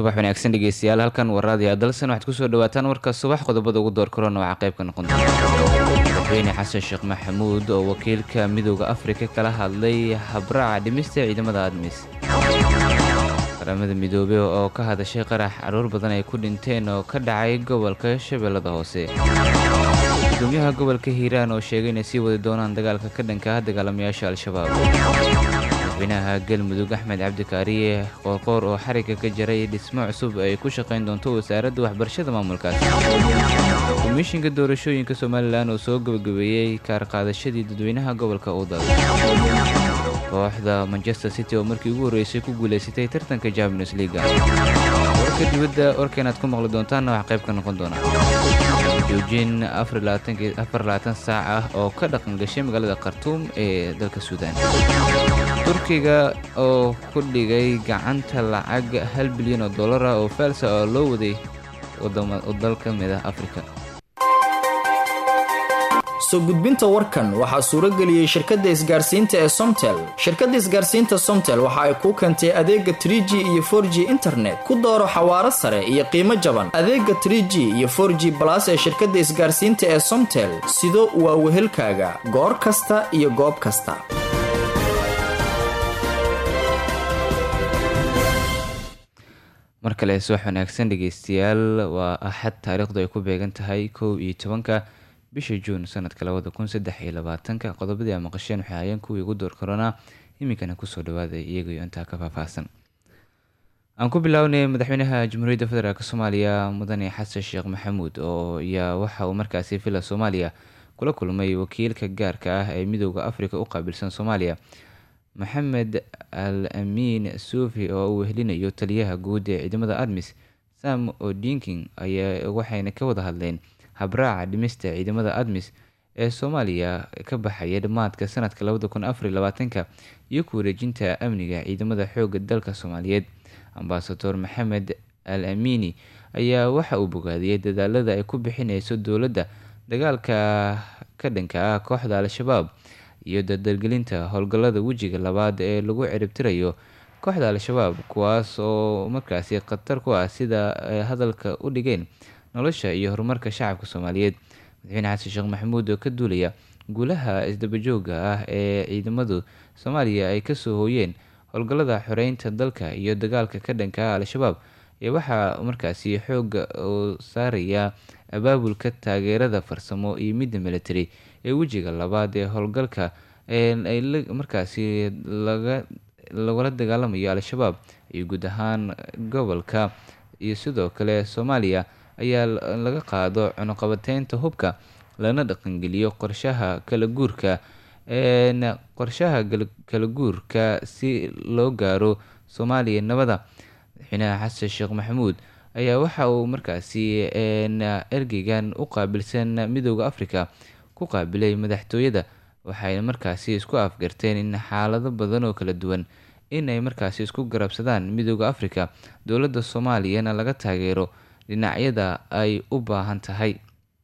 subax wanaagsan dhegeystayaal halkan waraadiya dalsan waxaad kusoo dhawaataan warka subax qodobada ugu door korona waxaa qayb ka noqon doona madaxweyne xasan sheekh maxamuud oo wakiilka midooda afrika kala hadlay habraaca dhimista ciidamada admis qaramada midoobey oo ka hadashay qarax caruur badan ay ku dhinteen oo ka dhacay gobolka shabeellada hoose gudoomiyaha gobolka hiiraan oo sheegay inay sii wadi doonaan dagaalka ka dhanka ah dagaalamayaasha al-shabaab madaxweynaha galmudug axmed cabdikaariye qoorqoor oo xariga ka jaray dhismo cusub ay ku shaqayn doonto wasaaradda waxbarashada maamulkaas komishinka doorashooyinka somalilan oo soo gabagabeeyey kaarqaadashadii dadweynaha gobolka udal kooxda manchester city oo markii ugu horreysay ku guulaysatay tartanka champions leaga warka dibadda warkeenaad ku maqli doontaanna wax qayb ka noqon doona joojin afar saac ah oo ka dhaqan gashay magaalada khartuum ee dalka suudaan turkiga oo ku dhigay gacanta lacag hal bilyan oo dollar ah oo faalsa oo loo waday dal ka mid ah afrika soo gudbinta warkan waxaa suurageliyey shirkadda isgaarsiinta ee somtel shirkadda isgaarsiinta somtel waxa ay kuu keentay adeega tr g iyo for g internet ku dooro xawaaro sare iyo qiimo jaban adeega tr g iyo for g balas ee shirkadda isgaarsiinta ee somtel sido waa wehelkaaga goor kasta iyo goob kasta mar kale subax wanaagsan dhegeystayaal waa axad taariikhdu ay ku beegan tahay kow iyo tobanka bisha juun sanadka labada kun saddex iyo labaatanka qodobadii a maqasheen waxay hayeen kuwii ugu door korona iminkana kusoo dhawaaday iyagaiyo intaa ka faahfaahsan aan ku bilownay madaxweynaha jamhuuriyadda federaalk soomaaliya mudane xasan sheekh maxamuud oo ayaa waxa uu markaasi villa soomaaliya kula kulmay wakiilka gaarka ah ee midooda afrika u qaabilsan soomaaliya maxamed al amiin suufi oo uu wehelinayo taliyaha guud ee ciidamada admis sam odinking ayaa waxayna ka wada hadleen habraaca dhimista ciidamada admis ee soomaaliya ka baxaya dhammaadka sanadka labada kun afariy labaatanka iyo ku wareejinta amniga ciidamada xooga dalka soomaaliyeed ambasador maxamed al amiini ayaa waxa uu bogaadiyey dadaalada ay ku bixineyso dowladda dagaalka ka dhanka ah kooxda al-shabaab iyo dardargelinta howlgallada wejiga labaad ee lagu ciribtirayo kooxda al-shabaab kuwaas oo markaasi khatar ku ah sida ay hadalka u dhigeen nolosha iyo horumarka shacabka soomaaliyeed madaxweyne xasan sheekh maxamuud oo ka duulaya guulaha isdabajooga ah ee ciidamadu soomaaliya ay kasoo hooyeen howlgallada xoreynta dalka iyo dagaalka ka dhanka ah al-shabaab ayaa waxaa markaasi xooga oo saaraya abaabulka taageerada farsamo iyo midda military ee wejiga labaad ee howlgalka ay markaasi lagala dagaalamayo al-shabaab iyo guud ahaan gobolka iyo sidoo kale soomaaliya ayaa laga qaado cunuqabateynta hubka lana dhaqangeliyo qorshaha kala guurka qorshaha kala guurka si loo gaaro soomaaliya nabada madaxweynaha xasan sheekh maxamuud ayaa waxa uu markaasi ergeygan u qaabilsan midooda afrika ku qaabilay madaxtooyada waxayna markaasi isku afgarteen in xaalado badan oo kala duwan in ay markaasi isku garabsadaan midooda afrika dowladda soomaaliyana laga taageero dhinacyada ay u baahan tahay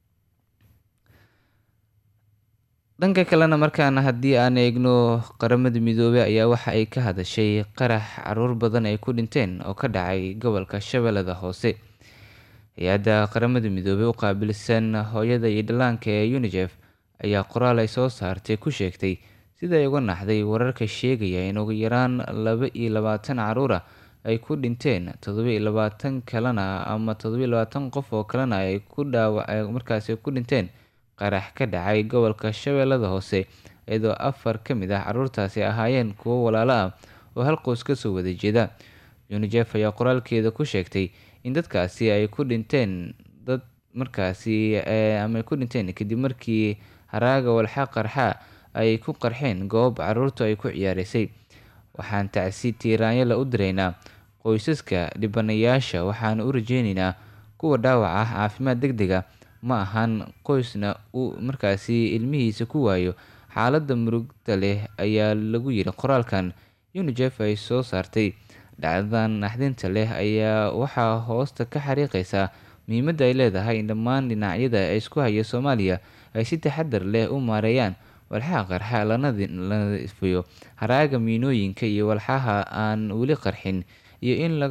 dhanka kalena markaana haddii aan eegno qaramada midoobey ayaa waxa ay ka hadashay qarax caruur badan ay ku dhinteen oo ka dhacay gobolka shabeellada hoose hay-adda qaramada midoobey u qaabilsan hooyada iyo dhallaanka ee unijef ayaa qoraal ay soo saartay ku sheegtay sida ay uga naxday wararka sheegaya in ugu yaraan laba iyo labaatan caruura ay ku dhinteen toddobiiyo labaatan kalena ama toddobiiyo labaatan qof oo kalena ay ku dhaawa markaasi ku dhinteen qarax ka dhacay gobolka shabeellada hoose iyadoo afar ka mid ah caruurtaasi ahaayeen kuwo walaalo ah oo hal qoys kasoo wada jeeda unijef ayaa qoraalkeeda ku sheegtay in dadkaasi ay ku dhinteen dad markaasi ama ay ku dhinteen kadib markii haraaga walxa qarxa ay ku qarxeen goob caruurtu ay ku ciyaareysay waxaan tacsi tiiraanyala u diraynaa qoysaska dhibanayaasha waxaan u rajeyneynaa kuwa dhaawac ah caafimaad deg dega ma ahan qoysna uu markaasi ilmihiisa ku waayo xaaladda murugda leh ayaa lagu yiri qoraalkan unijef ay soo saartay dhacdadan naxdinta leh ayaa waxaa hoosta ka xariiqeysaa muhiimadda ay leedahay in dhammaan dhinacyada ay isku haya soomaaliya ay si taxadar leh u maareeyaan walxaha qarxa lana nadiifiyo haraaga miinooyinka iyo walxaha aan weli qarxin iyo in laga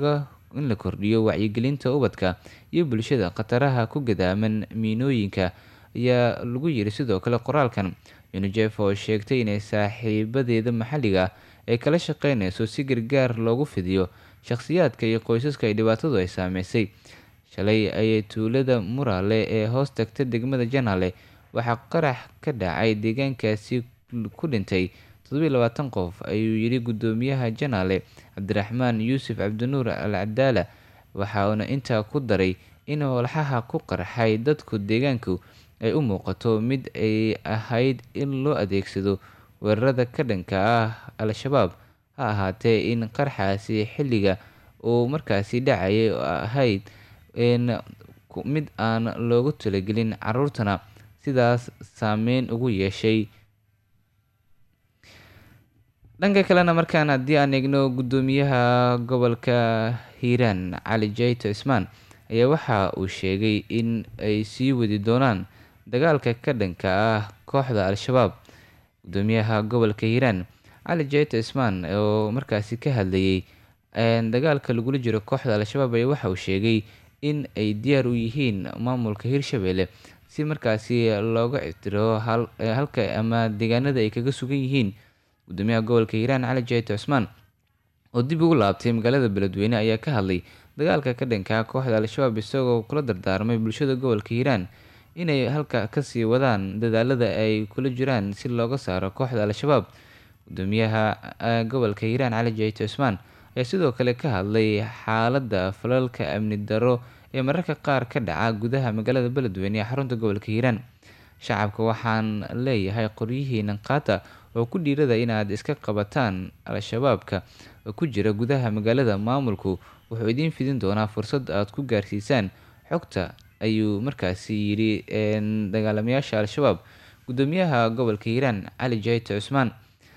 in la kordhiyo wacyigelinta ubadka iyo bulshada khataraha ku gadaaman miinooyinka ayaa lagu yiri sidoo kale qoraalkan unijef oo sheegtay inay saaxiibadeeda maxalliga ah ay kala shaqeyneyso si gargaar loogu fidiyo shakhsiyaadka iyo qoysaska ay dhibaatadu ay saameysay shalay ayay tuulada muraale ee hoos tagta degmada janaale waxaa qarax ka dhacay deegaankaasi ku dhintay toddobiiy labaatan qof ayuu yidhi guddoomiyaha janaale cabdiraxmaan yuusuf cabdinuur al cadaala waxauna intaa ku daray in walxaha ku qarxay dadku deegaanku ay u muuqato mid ay ahayd in loo adeegsado weerarada ka dhanka ah al-shabaab ha ahaatee in qarxaasi xilliga uu markaasi dhacayay ahayd mid aan loogu talagelin caruurtana sidaas saameyn ugu yeeshay dhanka kalena markaan haddii aan eegno guddoomiyaha gobolka hiiraan cali jayto cismaan ayaa waxa uu sheegay in ay sii wadi doonaan dagaalka ka dhanka ah kooxda al-shabaab guddoomiyaha gobolka hiiraan cali jayto cismaan oo markaasi ka hadlayay dagaalka lagula jiro kooxda al-shabaab ayaa waxa uu sheegay in ay diyaar u yihiin maamulka hirshabelle si markaasi looga ictiro halka ama deegaanada ay kaga sugan yihiin guddoomiyaha gobolka hiiraan cali jayto cismaan oo dib ugu laabtay magaalada beledweyne ayaa ka hadlay dagaalka ka dhankaa kooxda al-shabaab isagoo kula dardaarmay bulshada gobolka hiiraan inay halka kasii wadaan dadaalada ay kula jiraan si looga saaro kooxda al-shabaab guddoomiyaha gobolka hiiraan cali jayto cismaan ayaa sidoo kale ka hadlay xaaladda falalka amni daro ee mararka qaar ka dhaca gudaha magaalada beledweyne ee xarunta gobolka hiiraan shacabka waxaan leeyahay qoryihiina qaata oo ku dhiirada inaad iska qabataan al-shabaabka ku jira gudaha magaalada maamulku wuxuu idiin fidin doonaa fursad aad ku gaarsiisaan xogta ayuu markaasi yidhi dagaalamayaasha al-shabaab guddoomiyaha gobolka hiiraan cali jayto cusmaan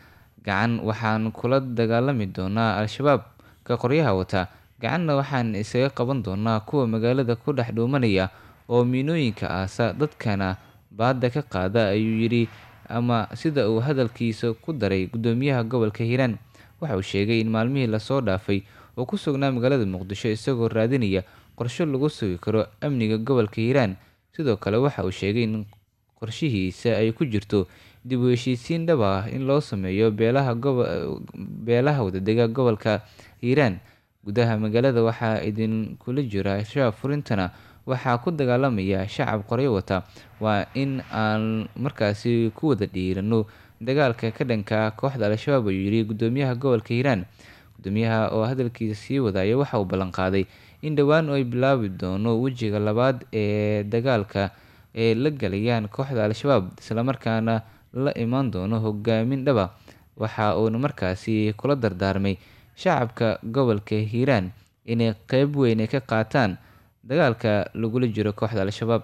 gacan waxaan kula dagaalami doonaa al-shabaab ka qoryaha wata gacanna waxaan isaga qaban doonaa kuwa magaalada ku dhex dhuumanaya oo miinooyinka aasa dadkana baadda ka qaada ayuu yidhi ama sida uu hadalkiisa ku daray guddoomiyaha gobolka hiiraan waxa uu sheegay in maalmihii lasoo dhaafay oo ku sugnaa magaalada muqdisho isagoo raadinaya qorsho lagu sugi karo amniga gobolka hiiraan sidoo kale waxa uu sheegay in qorshihiisa ay ku jirto dib u heshiisiin dhab ah in loo sameeyo beelaha beelaha wadadega gobolka hiiraan gudaha magaalada waxaa idinkula jira shaab furintana waxaa ku dagaalamaya shacab qoryo wata waa in aan markaasi ku wada dhiirano dagaalka ka dhanka kooxda al-shabaab ayuu yidhi guddoomiyaha gobolka hiiraan guddoomiyaha oo hadalkiisa sii wadaya waxa uu ballanqaaday in dhowaan ay bilaabi doono wejiga labaad ee dagaalka ee la galayaan kooxda al-shabaab islamarkaana la imaan doono hogaamin dhaba waxa uuna markaasi kula dardaarmay shacabka gobolka hiiraan inay qeyb weyn ka qaataan dagaalka lagula jiro kooxda al-shabaab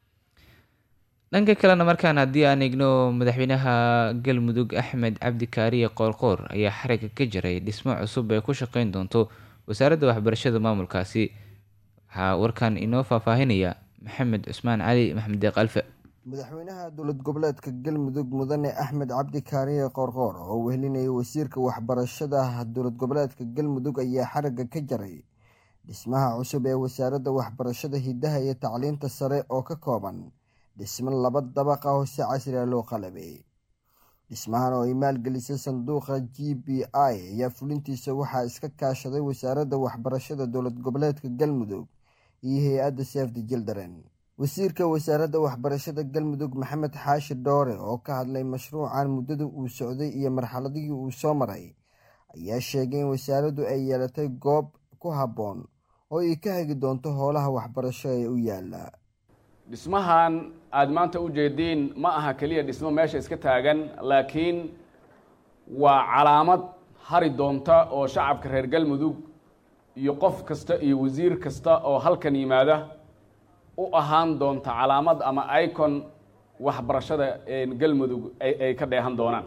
dhanka kalena markaan haddii aan eegno madaxweynaha galmudug axmed cabdi kaariye qoorqoor ayaa xariga ka jiray dhismo cusub ee ku shaqeyn doonto wasaaradda waxbarashada maamulkaasi waxaa warkan inoo faahfaahinaya maxamed cusmaan cali maxamed deeq alfe madaxweynaha dowlad goboleedka galmudug mudane axmed cabdi kaariye qoorqoor oo wehelinayay wasiirka waxbarashada dowlad goboleedka galmudug ayaa xariga ka jaray dhismaha cusub ee wasaaradda waxbarashada hidaha iyo tacliinta sare oo ka kooban dhismo laba dabaqa oo si casriga loo qalabay dhismahan oo ay maalgelisay sanduuqa g b i ayaa fulintiisa waxaa iska kaashaday wasaaradda waxbarashada dowlad goboleedka galmudug iyo hay-adda sefdi jildaren wasiirka wasaaradda waxbarashada galmudug maxamed xaashi dhoore oo ka hadlay mashruucan muddada uu socday iyo marxaladihii uu soo maray ayaa sheegay in wasaaraddu ay yeelatay goob ku habboon oo ay ka hagi doonto howlaha waxbarasho ee u yaala dhismahan aada maanta u jeediin ma aha keliya dhismo meesha iska taagan laakiin waa calaamad hari doonta oo shacabka reer galmudug iyo qof kasta iyo wasiir kasta oo halkan yimaada u ahaan doonta calaamad ama icon waxbarashada galmudug ay ka dheehan doonaan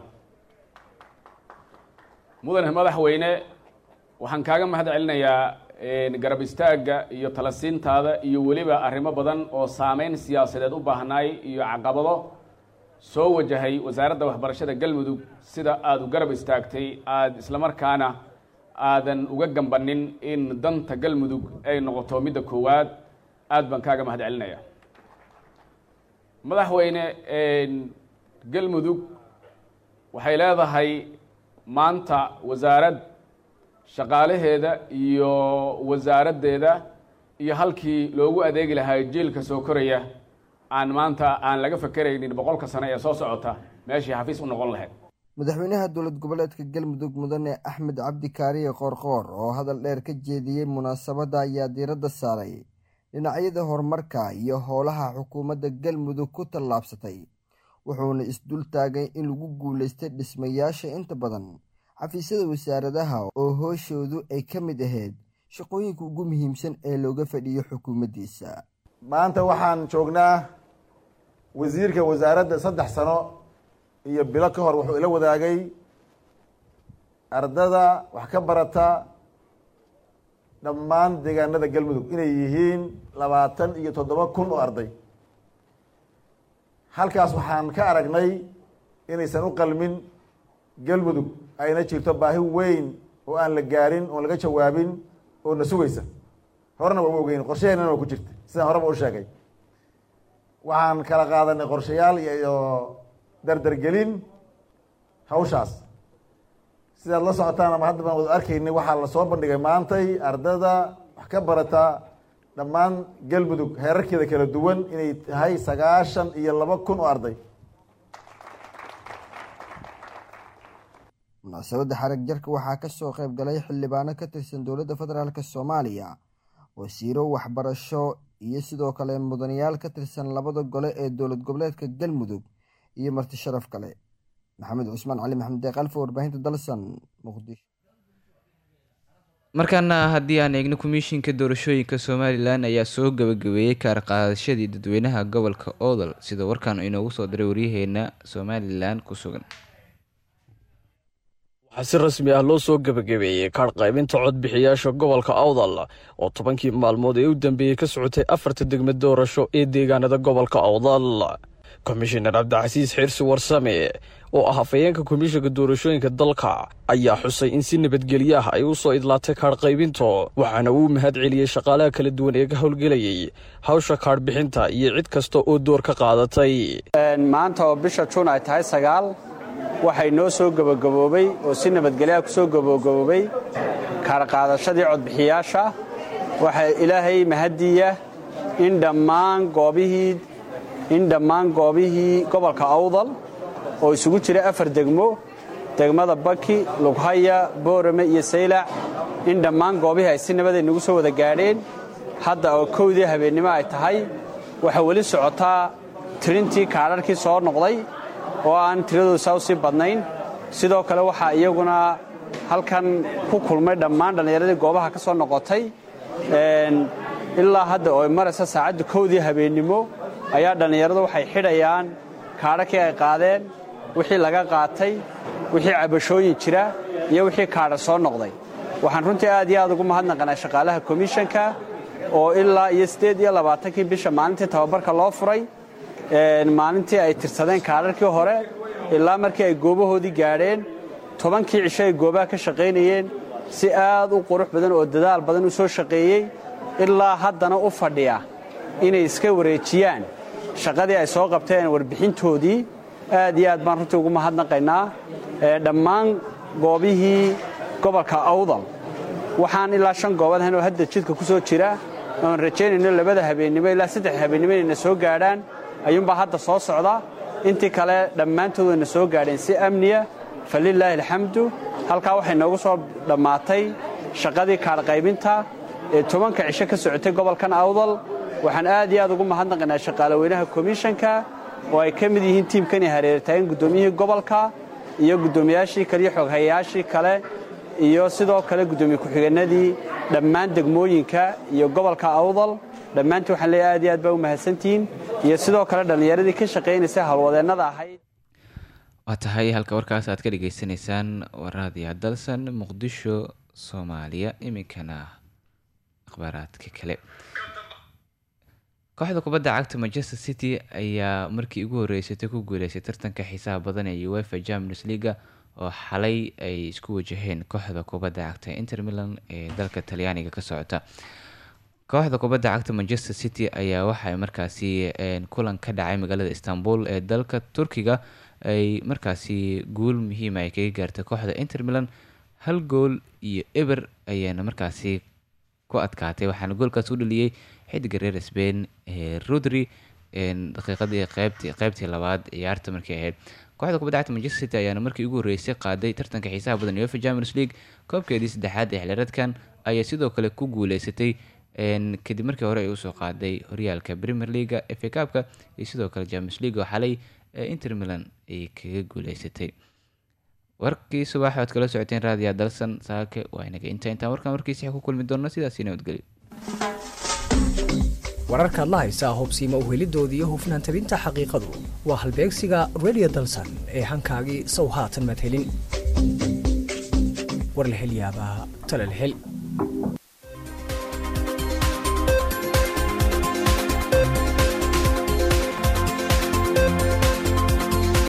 mudane madaxweyne waxaan kaaga mahad celinayaa garab istaagga iyo talasiintaada iyo weliba arrimo badan oo saameyn siyaasadeed u baahnaay iyo caqabado soo wajahay wasaaradda waxbarashada galmudug sida aada u garab istaagtay aada islamarkaana aadan uga gambanin in danta galmudug ay noqoto midda koowaad aad baan kaaga mahad celinaya madaxweyne galmudug waxay leedahay maanta wasaarad shaqaalaheeda iyo wasaaraddeeda iyo halkii loogu adeegi lahaa jiilka soo koraya aan maanta aan laga fakeraynin boqolka sano ee soo socota meeshii xafiis u noqon lahayd madaxweynaha dowlad goboleedka galmudug mudane axmed cabdi kaariye qoorqoor oo hadal dheer ka jeediyey munaasabadda ayaa diiradda saaray dhinacyada horumarka iyo howlaha xukuumadda galmudug ku tallaabsatay wuxuuna isdul taagay in lagu guulaystay dhismayaasha inta badan xafiisyada wasaaradaha oo hooshoodu ay ka mid ahayd shaqooyinka ugu muhiimsan ee looga fadhiyo xukuumaddiisa maanta waxaan joognaa wasiirka wasaaradda saddex sano iyo bilo ka hor wuxuu ila wadaagay ardada wax ka barata dhammaan deegaanada galmudug inay yihiin labaatan iyo toddoba kun oo arday halkaas waxaan ka aragnay inaysan u qalmin galmudug ayna jirto baahi weyn oo aan la gaarin oon laga jawaabin oo na sugaysa horena waa u ogeyn qorshaheenana waa ku jirta sidaan horeba u sheegay waxaan kala qaadanay qorshayaal iyo dardargelin hawshaas sidaad la socotaan ama hadda baan wada arkaynay waxaa lasoo bandhigay maantay ardada wax ka barata dhammaan galmudug heerarkeeda kala duwan inay tahay sagaashan iyo laba kun oo arday munaasabadda xarag jarka waxaa ka soo qayb galay xildhibaano ka tirsan dowladda federaalk soomaaliya wasiiro waxbarasho iyo sidoo kale mudanayaal ka tirsan labada gole ee dowlad goboleedka galmudug iyo marti sharaf kale maxamed cusmaan cali maxamed deeqalfa warbaahinta dalsan muqdisho markaana haddii aan eegno komishinka doorashooyinka somalilan ayaa soo gabagabeeyey kaar qaadashadii dadweynaha gobolka oodal sida warkan inoogu soo diray waryaheena somalilan ku sugan waxaa si rasmi ah loo soo gebagabeeyey kaadh qaybinta codbixiyaasha gobolka awdal oo tobankii maalmood ee u dambeeyey ka socotay afarta degmad doorasho ee deegaanada gobolka awdal komishinar cabdicasiis xirsi warsame oo ah hafayeenka komishinka doorashooyinka dalka ayaa xusay in si nabadgelyo ah ay u soo idlaatay kaadh qaybinto waxaana uu mahad celiyey shaqaalaha kala duwan ee ka howlgelayay hawsha kaadh bixinta iyo cid kasta oo door ka qaadatay maanta oo bisha juun ay tahay sagaal waxay noo soo gebagaboobay oo si nabadgelyaha ku soo gabagaboobay kaarqaadashadii codbixiyaasha waxaa ilaahay mahadiya in dhammaan goobihii in dhammaan goobihii gobolka awdal oo isugu jira afar degmo degmada baki lughaya boorame iyo saylac in dhammaan goobihii ay si nabaday nagu soo wada gaadheen hadda oo kowdii habeennimo ay tahay waxaa weli socotaa tirintii kaadharhkii soo noqday oo aan tiradooda saa u sii badnayn sidoo kale waxaa iyaguna halkan ku kulmay dhammaan dhallinyaradii goobaha ka soo noqotay ilaa hadda oo maraysa saacadda kowdii habeennimo ayaa dhallinyaradu waxay xidhayaan kaadhakii ay qaadeen wixii laga qaatay wixii cabashooyin jira iyo wixii kaadha soo noqday waxaan runtii aad iyo aad ugu mahadnaqanaa shaqaalaha komishanka oo ilaa iyo siddeed iyo labaatankii bisha maalintii tababarka loo furay maalintii ay tirsadeen kaadharkii hore ilaa markii ay goobahoodii gaadheen tobankii cisho ay goobaha ka shaqaynayeen si aad u qurux badan oo dadaal badan u soo shaqeeyey ilaa haddana u fadhiya inay iska wareejiyaan shaqadii ay soo qabteen warbixintoodii aad iyo aad baan runtii ugu mahadnaqaynaa dhammaan goobihii gobolka awdal waxaan ilaa shan goobood ahayn oo hadda jidka ku soo jira oon rajaynayno labada habeennimo ilaa saddex habeennimo inayna soo gaadhaan ayuunbaa hadda soo socda intii kale dhammaantood wayna soo gaadheen si amniya falilaahi alxamdu halkaa waxay noogu soo dhammaatay shaqadii kaadhqaybinta ee tobanka cisho ka socotay gobolkan awdal waxaan aad iyo aad ugu mahadnaqaynaa shaqaalaweynaha komishanka oo ay ka mid yihiin tiimkani hareertaagan guddoomiyihii gobolka iyo guddoomiyaashii kale iyo xoghayayaashii kale iyo sidoo kale guddoomiye ku-xigeenadii dhammaan degmooyinka iyo gobolka awdal dhammaantii waxaan leeyahay aad iyo aad baa u mahadsantihiin iyo sidoo kale dhallinyaradii ka shaqaynaysa howlwadeennada ahayd waa tahay halka warkaas aad ka dhagaysanaysaan waraadiya dalsan muqdisho soomaaliya iminkana akhbaaraadka kale kooxda kubadda cagta manchester city ayaa markii ugu horreysatay ku guuleysay tartanka xiisaha badan ee uefa champions leaga oo xalay ay isku wajaheen kooxda kubadda cagta inter milan ee dalka talyaaniga ka socota kooxda kubadda cagta manchester city ayaa waxay markaasi kulan ka dhacay magaalada istanbul ee dalka turkiga ay markaasi guul muhiima ay kaga gaartay kooxda inter milan hal gool iyo eber ayaana markaasi ku adkaatay waxaana goolkaas u dhaliyey xidiga reer sbain ee rodri daqiiqadii qeybtii qeybtii labaad ciyaarta markay ahayd kooxda kubadda cagta manchester city ayaana markii ugu horreysay qaaday tartanka xiisaha badan uefa champions league koobkeedii saddexaad ee xiliradkan ayaa sidoo kale ku guuleysatay kadib markii hore ay usoo qaaday horyaalka premier leaga fa kaabka iyo sidoo kale champions league oo xalay inter milan ay kaga guuleysatay warkii subax oad kala socoteen raadiya dalsan saake waa inaga inta intaan warkan warkiisi ku kulmi doonno sidaasi nabadgelyo wararkaad la haysaa hobsiima uhelidooda iyo hufnaan tabinta xaqiiqadu waa halbeegsiga radio dalsan ee hankaagii sow haatan madhelin war la hel yaabaa tala la hel